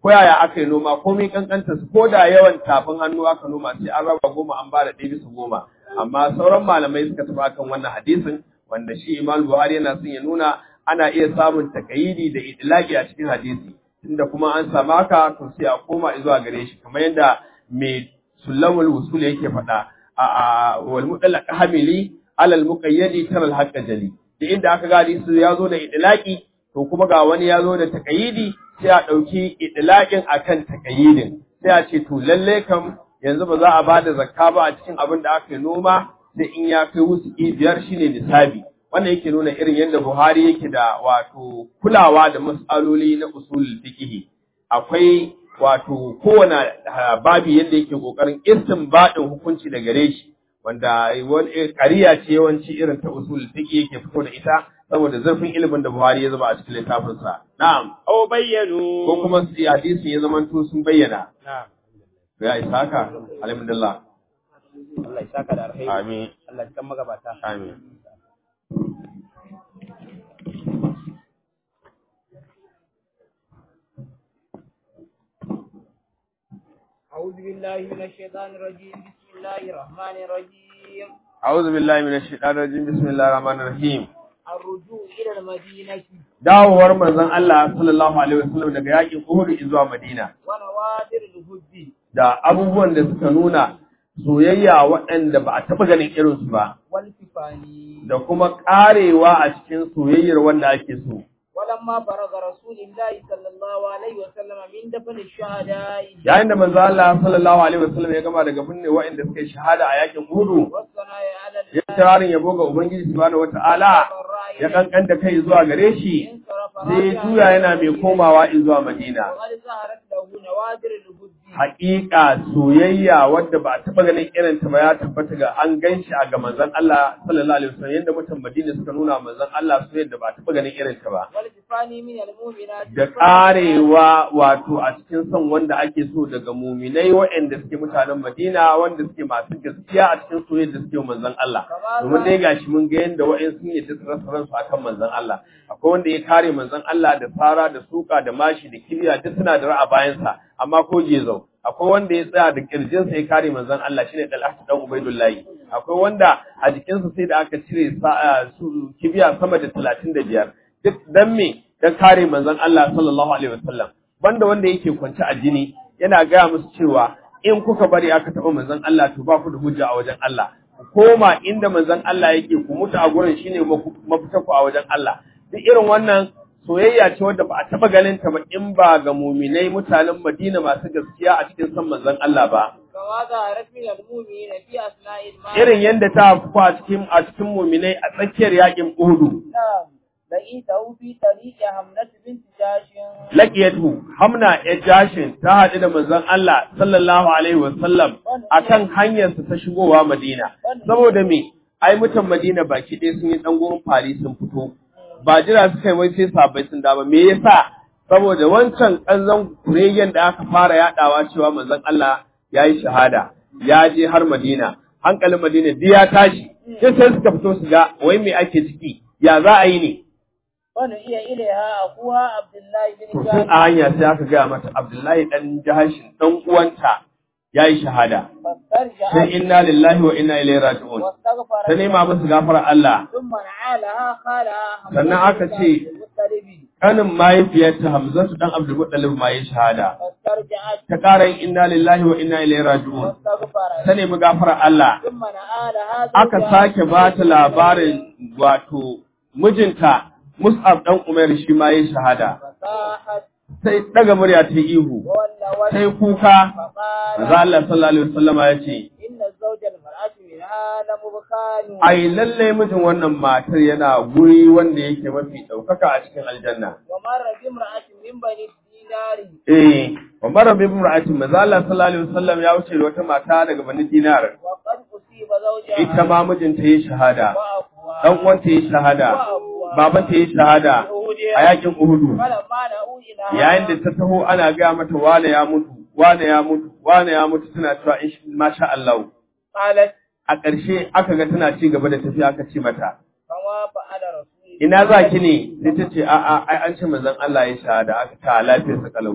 ko yaya aka yi noma komai kankanta su ko da yawan tafin hannu aka noma sai an raba goma an bada ɗaya bisa goma amma sauran malamai suka tafi akan wannan hadisin wanda shi Imam Buhari yana son ya nuna ana iya samun takayidi da idlaqi a cikin hadisi tunda kuma an samu haka to sai a koma zuwa gare shi kamar yadda mai sulamul wusul yake faɗa a wal mudallaq hamili alal muqayyadi tara al haqqa jali da inda aka ga hadisi ya zo da idlaqi to kuma ga wani ya zo da takayidi sai a ɗauki idlaqin akan takayidin sai a ce to lalle kam yanzu ba za a bada zakka ba a cikin abin da aka yi noma sai in ya kai wusuki biyar shine nisabi wannan yake nuna irin yadda Buhari yake da wato kulawa da mas'aloli na usul fiqh akwai wato kowane babi yadda yake kokarin istinbadin hukunci da gare shi wanda wani ƙariya ce yawanci irin ta usul fiqh yake fito da ita saboda zurfin ilimin da Buhari ya zuba a cikin littafin sa na'am
aw bayyanu
ko kuma su hadisi ya zama to sun bayyana
na'am
ya isa haka alhamdulillah
Allah ya saka da alheri
amin
Allah ya kan magabata
amin
أعوذ بالله من الشيطان الرجيم بسم الله الرحمن الرحيم
أعوذ بالله من الشيطان الرجيم بسم الله الرحمن الرحيم
الرجوع إلى المدينة
dawowar manzon Allah sallallahu alaihi wasallam daga yakin Uhud zuwa Madina
ونوادر الهد
da abubuwan da suka nuna soyayya waɗanda ba a taɓa ganin irinsu ba
والكفان
da kuma ƙarewa a cikin soyayyar wanda ake so
ولما فرغ رسول الله صلى الله عليه وسلم من دفن الشهداء
yayin da manzo Allah sallallahu alaihi wasallam ya gama daga binne waɗanda suka yi shahada a yakin Uhud
والثناء على
ya
الله
tararin yabo ga Ubangiji subhanahu wataala
والرأي
ya kankanta kai zuwa gare shi
انصرف
sai
راجعا
juya yana mai komawa zuwa Madina
وقد ظهرت له نوادر الهد
haƙiƙa soyayya wadda ba a taɓa ganin irin ta ba ya tabbata ga an gan shi a ga manzon Allah sallallahu alaihi wasallam yadda mutan Madina suka nuna manzon Allah soyayya da ba a taɓa ganin irin ta ba
والكفان من المؤمنات
da ƙarewa wato a cikin son wanda ake so daga muminai waɗanda suke mutanen Madina wanda suke masu gaskiya a cikin soyayya da suke wa manzon Allah domin dai gashi mun ga yadda waɗansu sun yadda su rasa ransu akan manzon Allah akwai wanda ya kare manzon Allah da fara da suka da mashi da kibiya duk suna da ra'a bayansa amma ko gezau akwai wanda ya tsaya da kirjinsa ya kare manzon Allah shine Dalhat dan Ubaidullahi akwai wanda a jikinsa sai da aka cire sa- su kibiya sama da 35 duk dan me dan kare manzon Allah sallallahu alaihi wasallam banda wanda yake kwance a jini yana gaya musu cewa in kuka bari aka taɓa manzon Allah to ba ku da hujja a wajen Allah ku koma inda manzon Allah yake ku mutu a gurin shine mafita ku a wajen Allah duk irin wannan soyayya ce wadda ba a taɓa ganin ta ba in ba ga muminai mutanen Madina masu gaskiya a cikin san manzon Allah ba
كما ظهرت من المؤمنين في أثناء المال
irin yadda ta afku a cikin a cikin muminai a tsakiyar yakin Uhud
نعم لقيته في طريق حملة بنت جاش
laqiyatu hamna ya jashin ta haɗu da manzon Allah sallallahu alaihi wasallam akan hanyarsa ta shigowa Madina saboda me ai mutan Madina baki ɗaya sun yi dan gurin fari sun fito ba jira suka yi wai sai sabai sun dama me yasa saboda wancan kanzan kuregen da aka fara yadawa cewa manzon Allah ya yi shahada ya je har Madina hankalin Madina duk ya tashi sai sai suka fito su ga wai me ake ciki ya za a yi ne
ونهي إليها أخوها عبد الله بن
To tun
جاش
a hanya sai aka gaya mata Abdullahi ɗan jahashin ɗan uwanta ya yi shahada. Sai
فاسترجعت
inna lillahi wa inna ilaihi raji'un.
واستغفر
Ta nema musu gafara Allah.
ثم نعالها خالها
Sannan aka ce-
المطلب
Kanin mahaifiyarta Hamzatu ɗan Abdul Muttalib ma ya yi shahada.
فاسترجعت
Ta ƙara yin inna lillahi wa inna ilaihi raji'un.
واستغفر
Ta nemi gafara Allah.
ثم نعالها
Aka
زوجها
sake ba ta labarin wato mijinta Mus'ab ɗan Umar shi ma ya yi shahada.
فصاحت
Sai ɗaga murya ta yi ihu.
وولى
Sai
وجهه
kuka.
فقال
Maza Allah sallallahu alaihi wasallama ya ce,
إن الزوج المرأة منها لمبخال
ai lalle mijin wannan matar yana guri wanda yake mafi ɗaukaka a cikin aljanna.
ومر بامرأة من بني الدينار
Eh, wa mara bi imra'atin manzo Allah sallallahu alaihi wasallam ya wuce da wata mata daga Bani Dinar.
وقد أصيب زوجها
Ita ma mijinta yayi shahada,
وأخوها
dan uwanta yayi shahada, babanta yayi shahada a yakin Uhudu.
فلما نأوا إلى
Yayin da ta taho ana ga mata wane ya mutu, wane ya mutu, wane ya mutu tana cewa in masha Allah.
قالت
A ƙarshe aka ga tana ci gaba da tafiya aka ce mata,
كما فعل رسول الله
ina za ki ne sai ta ce a'a ai an ce manzon Allah ya shahada aka ta lafiyar sa kalau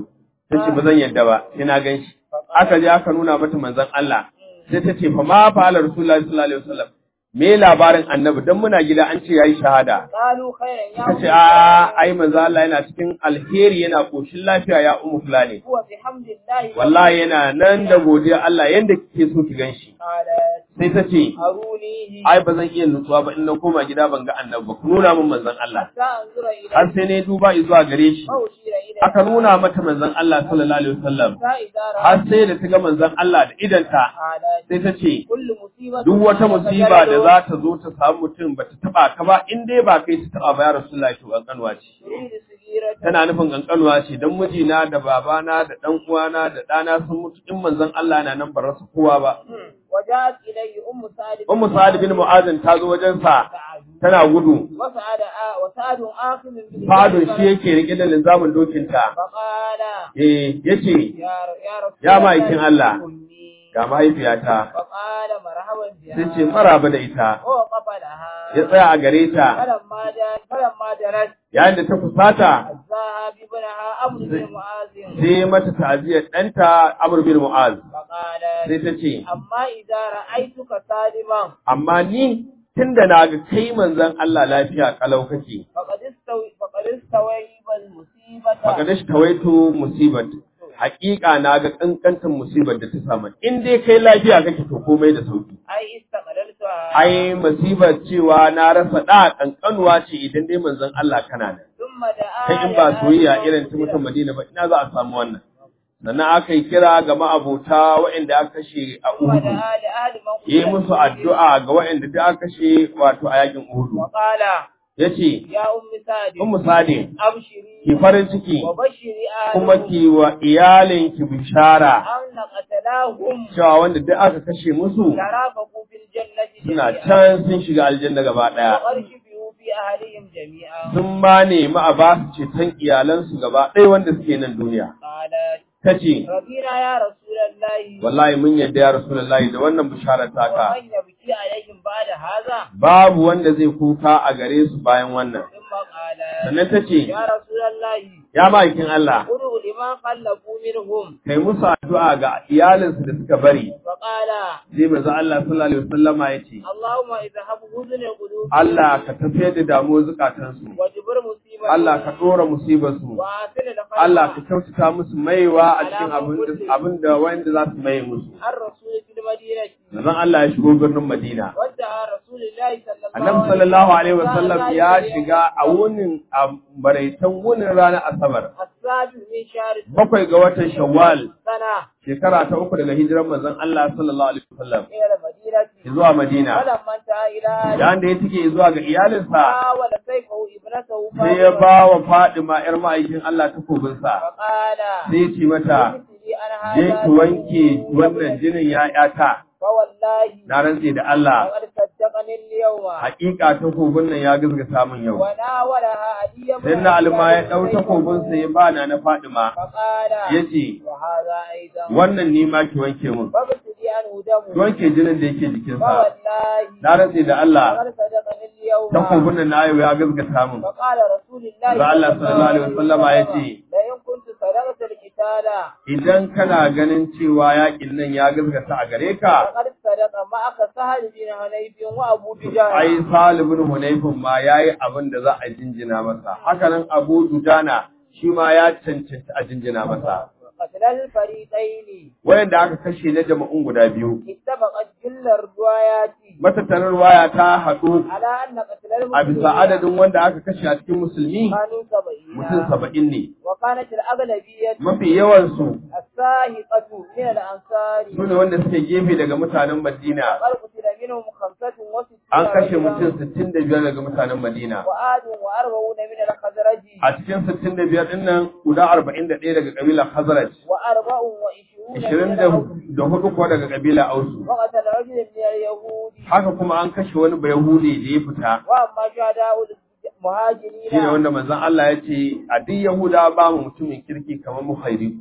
ta ce ba zan yadda ba sai na gan shi aka je aka nuna mata manzon Allah sai ta ce fa ma fa'ala rasulullahi sallallahu alaihi wasallam me labarin annabi dan muna gida an ce yayi shahada
قالوا خيرا يا
ta
أم
ce a ai manzo Allah yana cikin alheri yana koshin lafiya ya ummu fulani
هو بحمد الله
wallahi yana nan da godiya Allah yanda kike so ki ganshi
قالت
sai ta ce
أرونيه
ai ba zan iya nutsuwa ba in na koma gida ban ga annabi ba ku nuna min manzon Allah
حتى أنظر إليه
har sai ne duba zuwa gare shi
فأشير إليه
aka nuna mata manzon Allah sallallahu alaihi wasallam
حتى إذا
har
رأت
sai da ta ga manzon Allah da idanta
قالت
sai ta ce
كل مصيبة
duk wata musiba da
تجلد
za ta zo ta samu mutum ba ta taba ka ba in dai ba kai ta taba ba ya rasulullahi to kankanwa ce
تريد صغيرة
tana nufin kankanwa ce dan mijina da babana da dan uwana da ɗana sun mutu in manzon Allah na nan ba rasa kowa ba
وجاءت إليه أم سعد
ummu sa'ad bin mu'azin ta zo wajen sa
سعد
tana gudu
وسعد آ- وسعد آخذ باليد
fadon shi yake rike da linzamin dokinta
فقال
eh yace
يا ر- يا رسول
Ya
الله
ma'aikin Allah.
أمي
ga mahaifiyata
فقال مرحبا بها
sai ce maraba da ita
ووقف لها
ya tsaya a gare ta
فلما جاء فلما جلست
yayin da ta fusata
أجزاها بابنها أمر بن معاذ
sai mata ta'aziyar ɗanta Amr bin Mu'az
فقال
sai ta ce
أما إذا رأيتك سالما
amma ni tunda na ga kai manzon Allah lafiya kalau kake
فقد استوي فقد استويب المصيبة
faqad tawaitu musibat haƙiƙa na ga kankantan musibar da ta samu in dai kai lafiya kake to komai da sauki
أي استقللتها
ai musibar cewa na rasa da kankanuwa ce idan dai manzon Allah kana nan
ثم دعا
kai in ba
لها
soyayya irin ta
بمغفرة.
mutan Madina ba ina za a samu wannan sannan aka yi kira ga ma'abota waɗanda aka kashe a
ثم
Uhud
دعا لأهل من
yi
قتل
musu
في
addu'a ga waɗanda da aka kashe wato a yakin Uhud
وقال
yace
يا أم سعد
ummu sadi
أبشري
ki farin ciki
وبشري
kuma
أهله
ki wa iyalinki bishara
أن قتلاهم
cewa wanda duk aka kashe musu
ترافقوا في الجنة
suna
جميعا
can sun shiga aljanna gaba ɗaya
وقد شفعوا في أهلهم جميعا
sun ma nemi a ba su ceton iyalansu gaba ɗaya wanda suke nan duniya
قالت
ta ce
رضينا يا رسول الله
wallahi mun yadda ya rasulullahi da wannan bisharar taka
ومن يبكي عليهم بعد هذا
babu wanda zai kuka a gare su bayan wannan
ثم قال
sannan ta ce
يا رسول الله
ya ma'aikin Allah
ادعوا لما خلفوا منهم
kai musu addu'a ga iyalinsu da suka bari
فقال
sai manzo Allah sallallahu alaihi wasallama ya ce
اللهم اذهب حزن قلوبهم
Allah ka tafiyar da damuwar zukatansu
وجبر مصيبتهم
Allah ka ɗora musibarsu
وآثر الخير
Allah ka kyautata musu maiwa a cikin abin da abin da wanda za su maye musu
الرسول في المدينة
manzon Allah ya shigo birnin Madina
ودعا رسول الله صلى الله
Annabi sallallahu alaihi wasallam ya shiga a wunin a baraitan wunin ranar Asabar
السابع من شهر
bakwai ga watan Shawwal
سنة
shekara ta uku daga hijiran manzon Allah sallallahu alaihi wasallam
إلى المدينة
zuwa Madina
فلما انتهى إلى
yayin da ya take zuwa ga iyalinsa
حاول سيفه ابنته
sai ya ba wa Fadima yar ma'aikin Allah takobinsa
فقال
sai ya ce mata
مثلي أنا
je
هذا
ki wanke wannan jinin ya'yata
فوالله
na rantse da Allah
لقد صدقني اليوم
hakika takobin nan ya gaskata min yau
وناولها علي بن
sai na
أبي
alma ya
طالب
ɗau
سيفه.
takobinsa ya bana na Fadima
فقال
ya ce
وهذا أيضا
wannan ni ma ki wanke min
فابتدي عنه
ki
دمه
wanke jinin da yake jikinsa
فوالله
na rantse da Allah
لقد صدقني اليوم
takobin nan na yau ya gaskata min
فقال رسول الله
Ba Allah sallallahu alaihi wasallama ya ce,
لئن كنت صدقت القتال
idan kana ganin cewa yakin nan ya gaskata a gare ka
فقد صدق معك سهل بن حنيف وابو دجانة
ai salibin hunayfin ma yayi abin da za a jinjina masa hakanan Abu Dujana shi ma ya cancanci a jinjina masa
قتل الفريقين
wayanda aka kashe na jama'un guda biyu
اتفقت جل الروايات
matattarar waya ta haɗu
على أن قتل
a bisa
المسلمين
adadin wanda aka kashe a cikin musulmi
كانوا سبعين
mutum saba'in ne
وكانت الأغلبية
mafi yawansu
الساهقة من الأنصار
su ne wanda suke gefe daga mutanen Madina
وقد قتل منهم خمسة وستون
an kashe
رجلا
mutum sittin da biyar daga mutanen Madina
وآد وأربعون من الخزرج
a cikin sittin da biyar ɗin nan guda arba'in da ɗaya daga ƙabilar Hazraj
وأربع وعشرون
ishirin
من
da
الأوس
da hudu kuwa daga ƙabilar Ausu
وقتل رجل من اليهود
haka kuma an kashe wani Bayahudi da ya fita
وأما شهداء المهاجرين
shine wanda manzon Allah ya ce a duk Yahuda ba mu mutumin kirki kamar muhairiku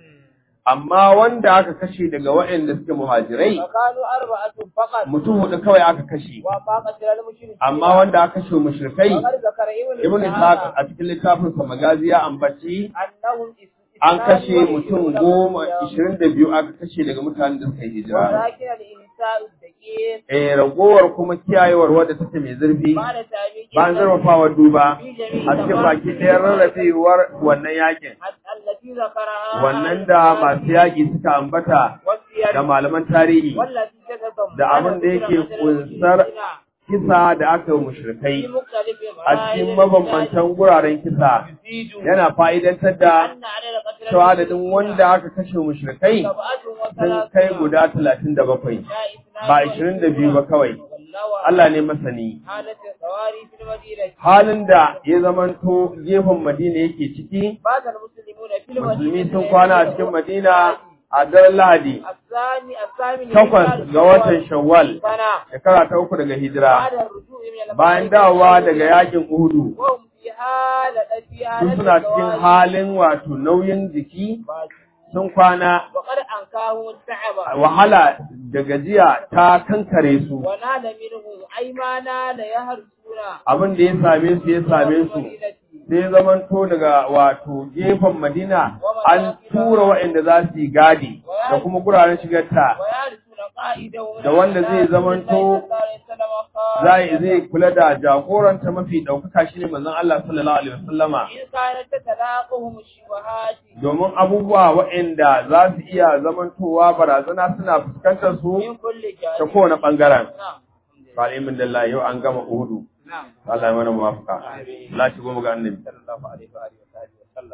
amma wanda aka kashe daga waɗanda suke muhajirai
فكانوا أربعة فقط
mutum hudu kawai aka kashe
وما قتل المشركين
amma wanda aka kashe mushrikai
وقد ذكر ابن
ibn
إسحاق
Ishaq a cikin littafin sa magazi ya ambaci
أنهم
an kashe mutum goma ishirin da biyu aka kashe daga mutanen da suka yi hijira
ولكن الإنساء الدقيق
eh ragowar kuma kiyayewar wadda take mai zurfi
بعد تعبير
bayan zarfafawa duba a cikin baki ɗaya rarrafewar wannan yakin
التي ذكرها
wannan da masu yaƙi suka ambata
والسير
da malaman tarihi
والتي تتضمن
da abin da yake kunsar kisa da aka yi
في
mushrikai
مختلف
a cikin mabambantan guraren kisa yana fa'idantar da
أن عدد قتلى
cewa adadin wanda aka kashe mushrikai sun kai guda talatin da bakwai ba ashirin da biyu ba kawai Allah ne masani
حالة الثواري في المدينة
halin da ya zamanto gefen Madina yake ciki
بات المسلمون في المدينة
musulmi sun kwana a cikin Madina a daren Lahadi
الثاني الثامن
takwas ga watan Shawwal
سنة
shekara ta uku daga hijira
بعد الرجوع من
bayan dawowa daga yakin Uhudu
وهم في حالة في
su
حالة
suna cikin
الثواري.
halin wato nauyin jiki sun kwana
وقد أنكاهم التعب
wahala da gajiya ta kankare su
ونال منهم أي ما نال يهرسون
abin da ya same su ya same su sai zamanto daga wato gefen Madina an tura waɗanda za su yi gadi da kuma guraren shigarta
ويهرسون قائدهم
da wanda zai zamanto zai zai kula da jagoranta mafi ɗaukaka shine manzon Allah sallallahu alaihi wasallama
إن كانت تتلاقهم الشبهات
domin abubuwa waɗanda za su iya zamantowa barazana suna fuskantar su
من كل
ta
جانب
kowane ɓangaren.
نعم
Falimin da yau an gama Uhudu.
نعم
Allah ya mana muwafaka. Allah shi goma ga annabi.
صلى الله عليه وآله وصحبه وسلم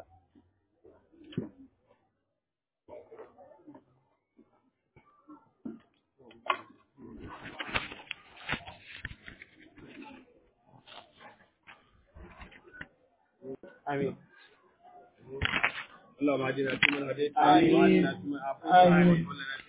Amin. اللهم اهدنا فيمن هديت
آمين.
وعافنا فيمن عافيت
آمين.
وعافنا